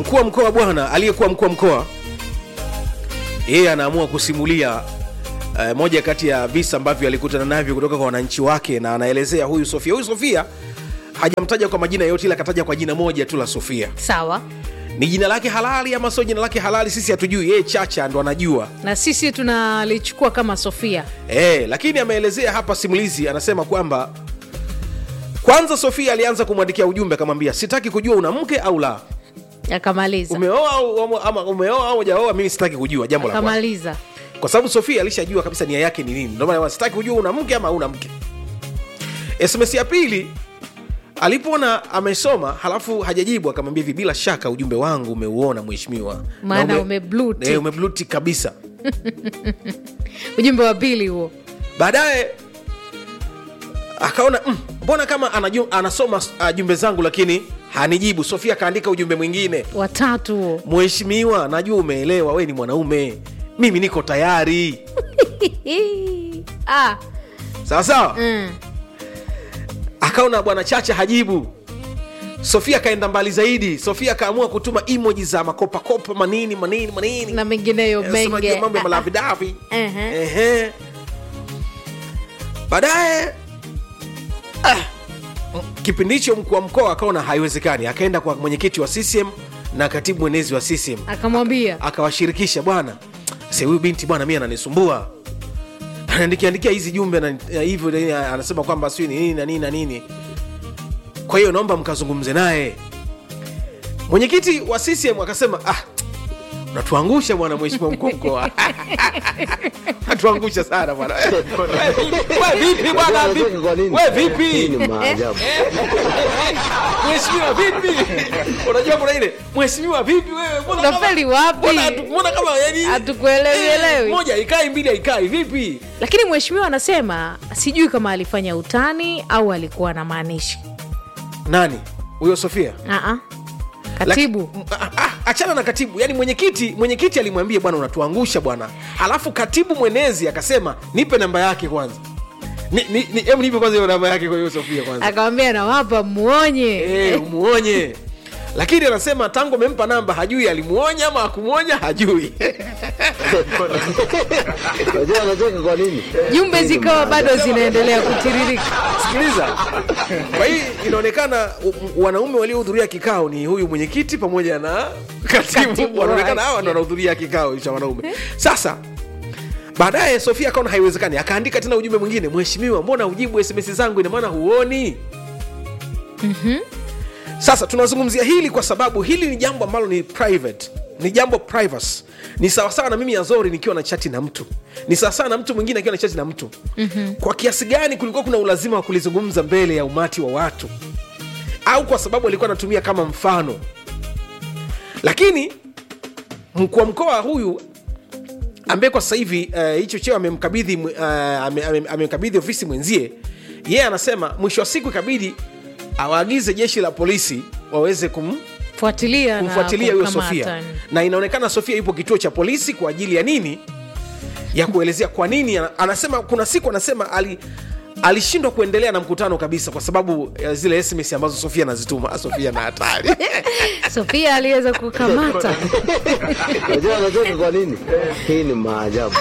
mkuu wa mkoa bwana aliyekuwa mkuu wa mkoa yeye anaamua kusimulia uh, moja kati ya visa ambavyo alikutana navyo kutoka kwa wananchi wake na anaelezea huyu sofia huyu sofia hajamtaja kwa majina yote ila akataja kwa jina moja tu la sofia sawa ni jina lake halali ama sio jina lake halali sisi hatujui yeye chacha ndo anajua na sisi tunalichukua kama sofia e, lakini ameelezea hapa simulizi anasema kwamba kwanza sofia alianza kumwandikia ujumbe akamwambia sitaki kujua una mke au la akamaliza umeoa au ama umeoa au hujaoa mimi sitaki kujua jambo la kwanza akamaliza kwa sababu sofia alishajua kabisa nia yake ni nini ndio maana sitaki kujua una mke ama una mke sms ya pili alipoona amesoma halafu hajajibu akamwambia hivi bila shaka ujumbe wangu umeuona mheshimiwa Maana Na ume blue tick. Eh, ume blue tick kabisa ujumbe wa pili huo baadaye akaona "Mm, mbona kama anaju, anasoma uh, jumbe zangu lakini hanijibu sofia akaandika ujumbe mwingine watatu huo mheshimiwa najua umeelewa we ni mwanaume mimi niko tayari ah, sawa sawa mm. akaona bwana chacha hajibu sofia akaenda mbali zaidi sofia akaamua kutuma emoji za makopakopa manini manini manini na mengineyo Eh, sema menge jua mambo ya malavidavi Ehe. Ehe. baadaye ah, kipindi hicho mkuu wa mkoa akaona haiwezekani akaenda kwa mwenyekiti wa ccm na katibu mwenezi wa ccm akamwambia akawashirikisha bwana se huyu binti bwana mi ananisumbua anaandikiandikia hizi jumbe na na hivyo nini, anasema kwamba sijui ni nini na nini na nini kwa hiyo naomba mkazungumze naye mwenyekiti wa ccm akasema ah, unatuangusha bwana mheshimiwa mkuu wa mkoa natuangusha sana bwana We vipi bwana vipi? Kwa nini? we Hii vipi ni maajabu. mheshimiwa vipi unajua kuna ile mheshimiwa vipi wewe mbona kama- Unafeli wapi? mbona hatu- mbona kama yani Hatukuelewi, Eh, elewi. moja ikai mbili haikai vipi lakini mheshimiwa anasema sijui kama alifanya utani au alikuwa na maanishi nani huyo sofia Aa. katibu Laki- ah, ah, achana na katibu yani mwenyekiti mwenyekiti alimwambia bwana unatuangusha bwana alafu katibu mwenezi akasema nipe namba yake kwanza ni, ni, ni, em nipe kwanza hiyo namba yake kwa hiyo sofia kwanza akamwambia nawapa muonye Eh, umuonye lakini anasema tangu amempa namba hajui alimuonya ama akumuonya hajui Unajua anacheka kwa nini? jumbe Hii ni zikawa bado maajabu. zinaendelea kutiririka sikiliza kwa hii inaonekana u- u- wanaume waliohudhuria kikao ni huyu mwenyekiti pamoja na katibu Katibu wanaonekana wake. hawa ndo wanahudhuria kikao cha wanaume sasa baadaye sofia akaona haiwezekani akaandika tena ujumbe mwingine mheshimiwa mbona ujibu sms zangu ina maana huoni sasa tunazungumzia hili kwa sababu hili ni jambo ambalo ni private ni jambo privacy ni sawasawa na mimi azori nikiwa na chati na mtu ni sawasawa na mtu mwingine akiwa na chati na mtu mm-hmm. kwa kiasi gani kulikuwa kuna ulazima wa kulizungumza mbele ya umati wa watu au kwa sababu alikuwa anatumia kama mfano lakini mkuu wa mkoa huyu ambaye kwa sasa hivi eh, hicho cheo amemkabidhi uh, ame- ame- amemkabidhi ofisi mwenzie yeye anasema mwisho wa siku ikabidi awaagize jeshi la polisi waweze kum, fuatilia na kumfuatilia huyo kumkamata. sofia na inaonekana sofia yupo kituo cha polisi kwa ajili ya nini ya kuelezea kwa nini ana- anasema kuna siku anasema ali alishindwa kuendelea na mkutano kabisa kwa sababu ya zile sms ambazo sofia anazituma Ah, sofia na hatari sofia aliweza kukamata Unajua anacheka kwa nini? Hii ni maajabu.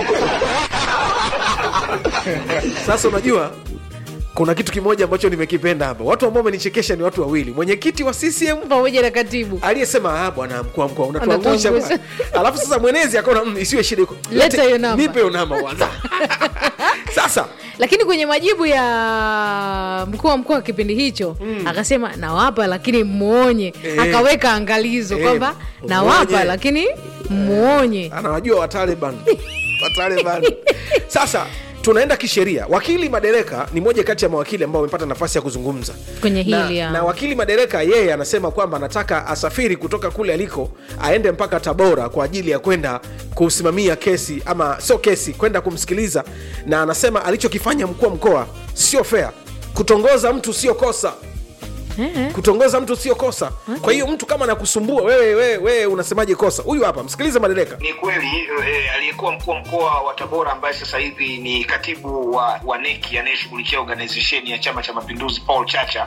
sasa unajua kuna kitu kimoja ambacho nimekipenda hapa watu ambao wamenichekesha ni watu wawili mwenyekiti wa ccm pamoja na katibu aliyesema "Ah, bwana mkuu wa mkoa unatuangusha Unatuangusha. bwana." alafu sasa mwenezi akaona "Mm, isiwe shida iko Leta Lete- hiyo namba." nipe hiyo namba kwanza sasa lakini kwenye majibu ya mkuu wa mkoa wa kipindi hicho akasema nawapa lakini muonye Eh. akaweka angalizo Eh, kwamba muonye. nawapa lakini muonye anawajua wataliban wataliban sasa tunaenda kisheria wakili madereka ni moja kati ya mawakili ambao wamepata nafasi ya kuzungumza kwenye na, hili ya- na wakili madereka yeye anasema kwamba anataka asafiri kutoka kule aliko aende mpaka tabora kwa ajili ya kwenda kusimamia kesi ama sio kesi kwenda kumsikiliza na anasema alichokifanya mkuu wa mkoa sio fair kutongoza mtu sio kosa Eh, kutongoza mtu sio kosa kwa hiyo mtu kama anakusumbua wewe wewe wewe unasemaje kosa huyu hapa msikilize madereka Ni kweli eh, aliyekuwa mkuu wa mkoa wa Tabora ambaye sasa hivi ni katibu wa, wa neki anayeshughulikia organization ya Chama cha Mapinduzi Paul Chacha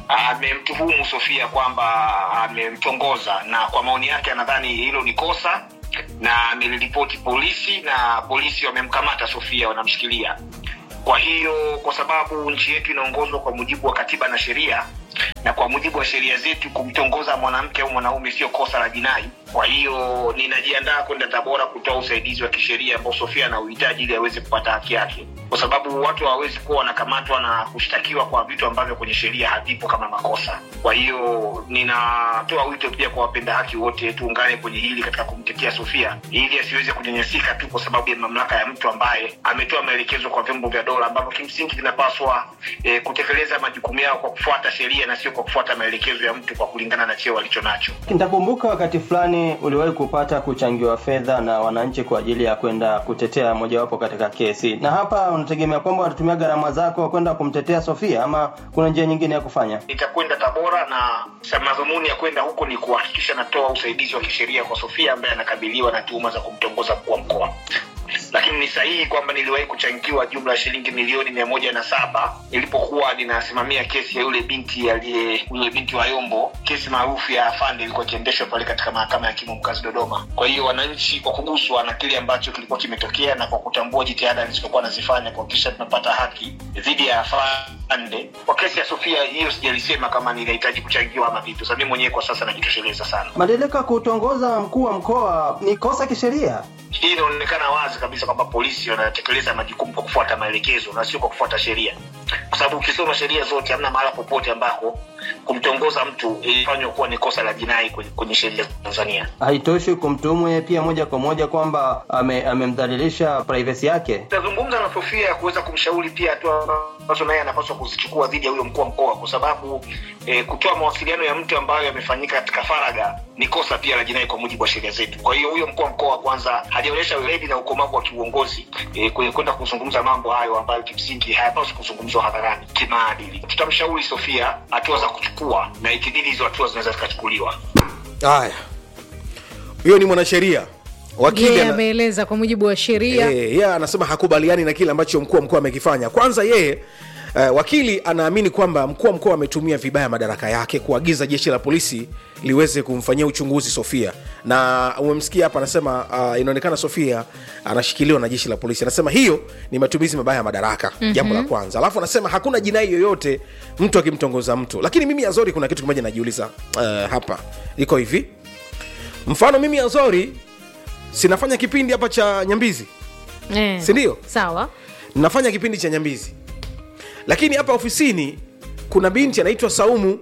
amemtuhumu Sofia kwamba amemtongoza, na kwa maoni yake anadhani hilo ni kosa na ameliripoti polisi na polisi wamemkamata Sofia, wanamshikilia. Kwa hiyo kwa sababu nchi yetu inaongozwa kwa mujibu wa katiba na sheria, na kwa mujibu wa sheria zetu kumtongoza mwanamke au mwanaume sio kosa la jinai. Kwa hiyo ninajiandaa kwenda Tabora kutoa usaidizi wa kisheria ambao Sofia anauhitaji ili aweze kupata haki yake, kwa sababu watu hawawezi kuwa wanakamatwa na kushtakiwa kwa vitu ambavyo kwenye sheria havipo kama makosa. Kwa hiyo ninatoa wito pia kwa wapenda haki wote, tuungane kwenye hili katika kumtetea Sofia ili asiweze kunyanyasika tu kwa sababu ya mamlaka ya mtu ambaye ametoa maelekezo kwa vyombo vya dola ambavyo kimsingi vinapaswa eh, kutekeleza majukumu yao kwa kufuata sheria na sio kwa kufuata maelekezo ya mtu kwa kulingana na cheo alicho nacho. Nitakumbuka wakati fulani uliwahi kupata kuchangiwa fedha na wananchi kwa ajili ya kwenda kutetea mojawapo katika kesi, na hapa unategemea kwamba watatumia gharama zako kwenda kumtetea Sofia ama kuna njia nyingine ya kufanya? nitakwenda Tabora na sa- madhumuni ya kwenda huko ni kuhakikisha natoa usaidizi wa kisheria kwa Sofia ambaye anakabiliwa na tuhuma za kumtongoza mkuu wa mkoa. Lakini ni sahihi kwamba niliwahi kuchangiwa jumla ya shilingi milioni mia moja na saba nilipokuwa ninasimamia kesi ya yule binti aliye yule binti wa Yombo, kesi maarufu ya afande ilikuwa ikiendeshwa pale katika mahakama ya hakimu mkazi Dodoma. Kwa hiyo wananchi kwa kuguswa na kile ambacho kilikuwa kimetokea na kwa kutambua jitihada nilizokuwa nazifanya kuhakikisha tunapata haki dhidi ya afande kwa kesi ya Sofia, hiyo sijalisema kama ninahitaji kuchangiwa ama vitu. Sasa mimi mwenyewe kwa sasa najitosheleza sana. Madereka kutongoza mkuu wa mkoa ni kosa kisheria? hii inaonekana wazi kabisa kwamba polisi wanatekeleza majukumu kwa kufuata maelekezo na sio kwa kufuata sheria kwa sababu ukisoma sheria zote hamna mahala popote ambako kumtongoza mtu ilifanywa kuwa ni kosa la jinai kwenye, kwenye sheria za tanzania Haitoshi kumtuhumu yeye pia moja kwa moja kwamba ame- amemdhalilisha privacy yake? tutazungumza na sofia ya kuweza kumshauri pia hatua ambazo naye anapaswa kuzichukua dhidi ya huyo mkuu wa mkoa kwa sababu eh, kutoa mawasiliano ya mtu ambayo yamefanyika katika faraga ni kosa pia la jinai kwa mujibu wa sheria zetu kwa hiyo huyo mkuu wa mkoa kwanza hajaonyesha weledi na ukomavu wa kiuongozi eh, kwenye kwenda kuzungumza mambo hayo ambayo kimsingi hayapaswi kuzungumzwa hadharani kimaadili tutamshauri sofia hatua za kuchukua na ikibidi hizo hatua zinaweza zikachukuliwa haya huyo ni mwanasheria wakili yeye ana- ameeleza kwa mujibu wa sheria Eh, yeye anasema hakubaliani na kile ambacho mkuu wa mkoa amekifanya kwanza yeye Uh, wakili anaamini kwamba mkuu wa mkoa ametumia vibaya madaraka yake kuagiza jeshi la polisi liweze kumfanyia uchunguzi sofia na umemsikia hapa anasema uh, inaonekana sofia anashikiliwa na jeshi la polisi anasema hiyo ni matumizi mabaya ya madaraka mm-hmm. jambo la kwanza alafu anasema hakuna jinai yoyote mtu akimtongoza mtu lakini mimi azori kuna kitu kimoja najiuliza uh, hapa iko hivi mfano mimi azori sinafanya kipindi hapa cha nyambizi eh. si ndio sawa nafanya kipindi cha nyambizi lakini hapa ofisini kuna binti anaitwa saumu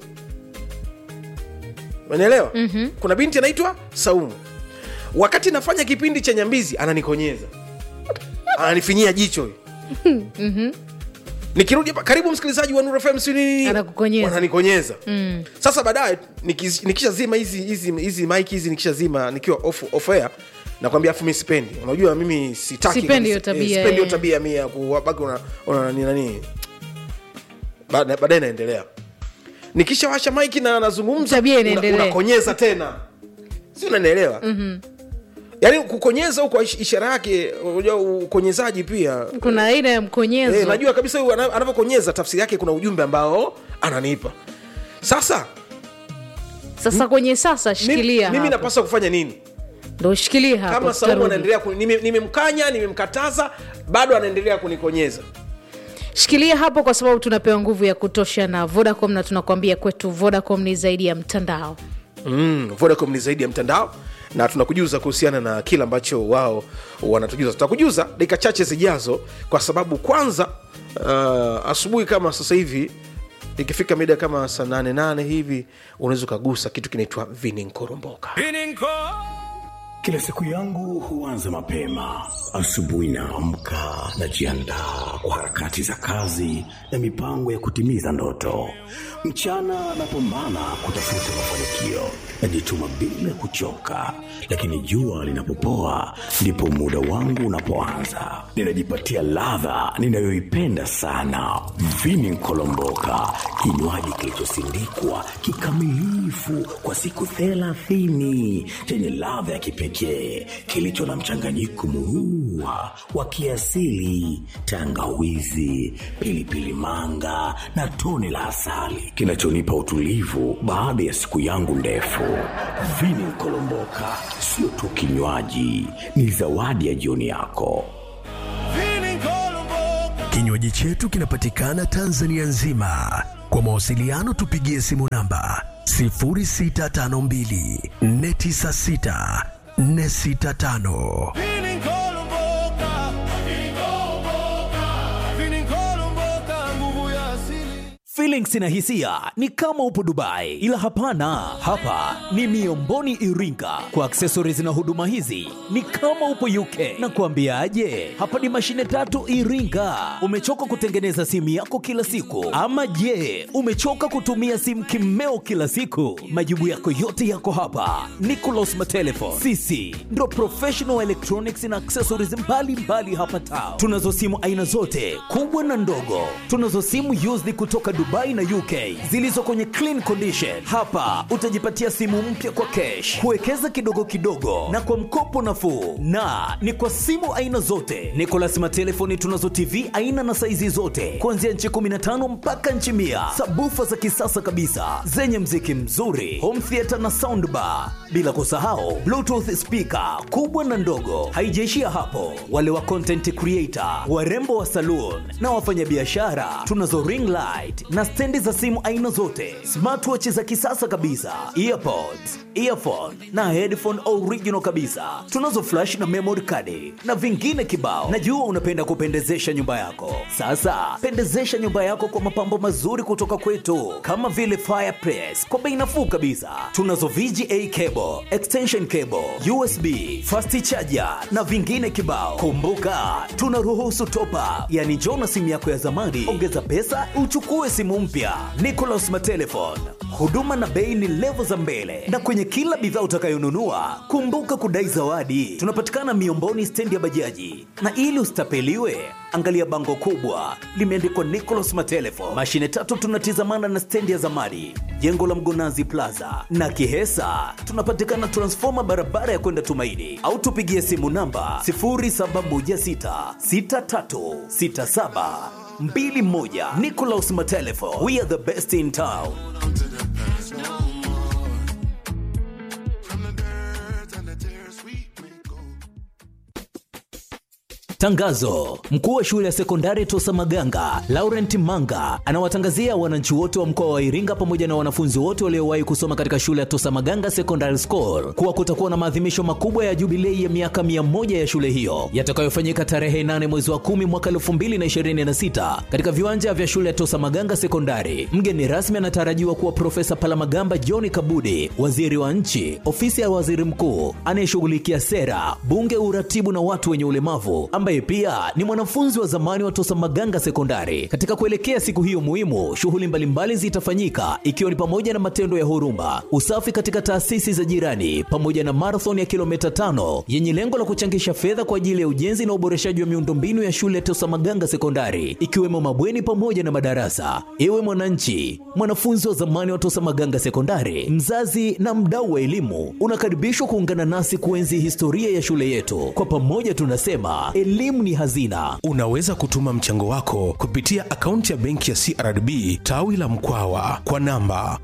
unaelewa mm-hmm. kuna binti anaitwa saumu wakati nafanya kipindi cha nyambizi ananikonyeza ananifinyia jicho mm-hmm. nikirudi hapa karibu msikilizaji wa Nuru FM si nini Anakukonyeza. wananikonyeza mm. sasa baadaye nikis- nikishazima hizi hizi hizi mike hizi nikishazima nikiwa off, off air nakwambia afu mi sipendi unajua mimi sitaki Sipendi hiyo kabisa- tabia, sipendi hiyo eh. tabia mia ya kubaki una, una nani nani Baada- baadaye naendelea nikishawasha maiki na nazungumza Tabia una- inaendelea. unakonyeza tena si unanielewa mm-hmm. yaani kukonyeza huko ish- ishara yake unajua ukonyezaji pia kuna aina ya mkonyezo Eh, najua kabisa huyu ana- anavyokonyeza tafsiri yake kuna ujumbe ambao ananipa sasa sasa kwenye sasa mimi, shikilia mimi hapo. napaswa kufanya nini ndo shikilia hapo kama saumu tutarudi. anaendelea kuni- nime- nimemkanya nimemkataza bado anaendelea kunikonyeza shikilia hapo kwa sababu tunapewa nguvu ya kutosha na vodacom na tunakwambia kwetu vodacom ni zaidi ya mtandao mm, vodacom ni zaidi ya mtandao na tunakujuza kuhusiana na kile ambacho wao wanatujuza tutakujuza dakika chache zijazo kwa sababu kwanza uh, asubuhi kama sasa hivi ikifika mida kama saa nane nane hivi unaweza ukagusa kitu kinaitwa vininkoromboka Kila siku yangu huanza mapema. Asubuhi naamka, najiandaa kwa harakati za kazi na mipango ya kutimiza ndoto. Mchana napambana kutafuta mafanikio, najituma bila kuchoka, lakini jua linapopoa ndipo muda wangu unapoanza. Ninajipatia ladha ninayoipenda sana, vini nkolomboka, kinywaji kilichosindikwa kikamilifu kwa siku thelathini chenye ladha ya kipekee kilicho na mchanganyiko murua wa kiasili, tangawizi, pilipili manga na tone la asali kinachonipa utulivu baada ya siku yangu ndefu. Vini Nkolomboka sio tu kinywaji, ni zawadi ya jioni yako. Kinywaji chetu kinapatikana Tanzania nzima. Kwa mawasiliano tupigie simu namba 0652 496 465. Feelings na hisia ni kama upo Dubai, ila hapana, hapa ni Miomboni Iringa. Kwa accessories na huduma hizi ni kama upo UK. Na kuambiaje, hapa ni mashine tatu Iringa. Umechoka kutengeneza simu yako kila siku, ama je, umechoka kutumia simu kimeo kila siku? Majibu yako yote yako hapa. Nicolas Matelefon, sisi ndo professional electronics na accessories mbalimbali mbali hapa town. Tunazo simu aina zote kubwa na ndogo, tunazo simu used kutoka Dubai na UK zilizo kwenye clean condition. Hapa utajipatia simu mpya kwa cash, kuwekeza kidogo kidogo na kwa mkopo nafuu, na ni kwa simu aina zote. Nicolas Matelefoni tunazo TV aina na saizi zote kuanzia nchi 15 mpaka nchi mia, sabufa za kisasa kabisa zenye mziki mzuri, home theater na soundbar, bila kusahau bluetooth speaker kubwa na ndogo. Haijaishia hapo, wale wa content creator, warembo wa saloon na wafanyabiashara tunazo ring light na stendi za simu aina zote, smartwatch za kisasa kabisa, earpods, earphone na headphone original kabisa. Tunazo flash na memory card na vingine kibao. Najua unapenda kupendezesha nyumba yako. Sasa pendezesha nyumba yako kwa mapambo mazuri kutoka kwetu, kama vile fireplace kwa bei nafuu kabisa. Tunazo VGA cable, extension cable, USB, fast charger na vingine kibao. Kumbuka tunaruhusu top up, yani njoo na simu yako ya zamani, ongeza pesa uchukue simu mpya. Nicolas Matelefon, huduma na bei ni levo za mbele, na kwenye kila bidhaa utakayonunua kumbuka kudai zawadi. Tunapatikana Miomboni, stendi ya bajaji, na ili usitapeliwe angalia bango kubwa limeandikwa Nicolas Matelefon. Mashine tatu tunatizamana na stendi ya zamani, jengo la Mgonazi Plaza na Kihesa. Tunapatikana transfoma barabara ya kwenda Tumaini, au tupigie simu namba 07166367 mbili moja. Nicolas Matelefo, we are the best in town. Tangazo: mkuu wa shule ya sekondari Tosa Maganga Laurent Manga anawatangazia wananchi wote wa mkoa wa Iringa pamoja na wanafunzi wote waliowahi kusoma katika shule ya Tosa Maganga Secondary School kuwa kutakuwa na maadhimisho makubwa ya jubilei ya miaka mia moja ya shule hiyo yatakayofanyika tarehe 8 mwezi wa 10 mwaka 2026 katika viwanja vya shule ya Tosa Maganga Sekondari. Mgeni rasmi anatarajiwa kuwa Profesa Palamagamba John Kabudi, waziri wa nchi, ofisi ya waziri mkuu anayeshughulikia sera, bunge, uratibu na watu wenye ulemavu ambaye pia ni mwanafunzi wa zamani wa Tosa Maganga Sekondari. Katika kuelekea siku hiyo muhimu, shughuli mbalimbali zitafanyika ikiwa ni pamoja na matendo ya huruma, usafi katika taasisi za jirani, pamoja na marathon ya kilomita tano yenye lengo la kuchangisha fedha kwa ajili ya ujenzi na uboreshaji wa miundombinu ya shule ya Tosa Maganga Sekondari, ikiwemo mabweni pamoja na madarasa. Ewe mwananchi, mwanafunzi wa zamani wa Tosa Maganga Sekondari, mzazi na mdau wa elimu, unakaribishwa kuungana nasi kuenzi historia ya shule yetu. Kwa pamoja tunasema elimu ni hazina. Unaweza kutuma mchango wako kupitia akaunti ya benki ya CRDB tawi la Mkwawa kwa namba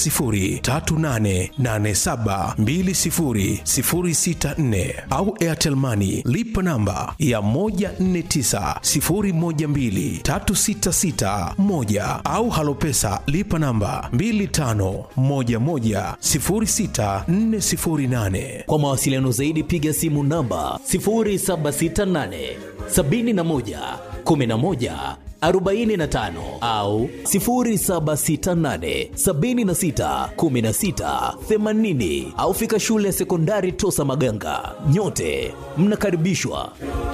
10388720064 au Airtel Money lipa namba ya 1490123661 au Halopesa lipa namba 25110648. Kwa mawasiliano zaidi piga simu namba 0768 71 11 45 au 0768 76 16 80 au fika shule ya sekondari Tosa Maganga. Nyote mnakaribishwa.